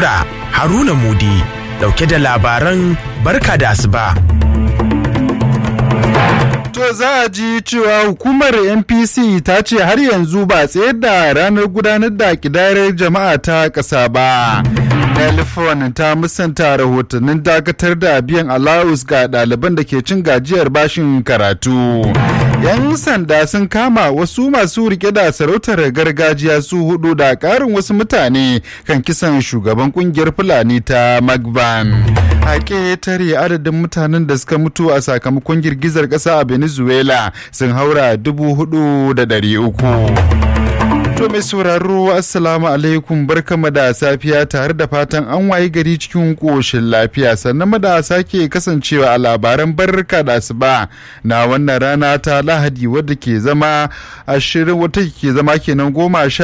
Nura Haruna Mudi dauke da labaran barka da asuba. To za a ji cewa hukumar NPC ta ce har yanzu ba tsayar da ranar gudanar da kidayar jama'a ta ƙasa ba. Telefon ta musanta rahotannin dakatar da biyan allowance ga ɗaliban da ke cin gajiyar bashin karatu. 'Yan sanda sun kama wasu masu rike da sarautar gargajiya su hudu da ƙarin wasu mutane kan kisan shugaban kungiyar Fulani ta Magban. A ƙetare adadin mutanen da suka mutu a sakamakon girgizar ƙasa a Venezuela sun haura dubu hudu da ɗari uku. To mai sauraro assalamu alaikum barkama da safiya tare da fatan an wayi gari cikin ƙoshin lafiya sannan da sake kasancewa a labaran barka da asuba na wannan rana ta lahadi wadda ke zama ashirin wata ke zama kenan goma sha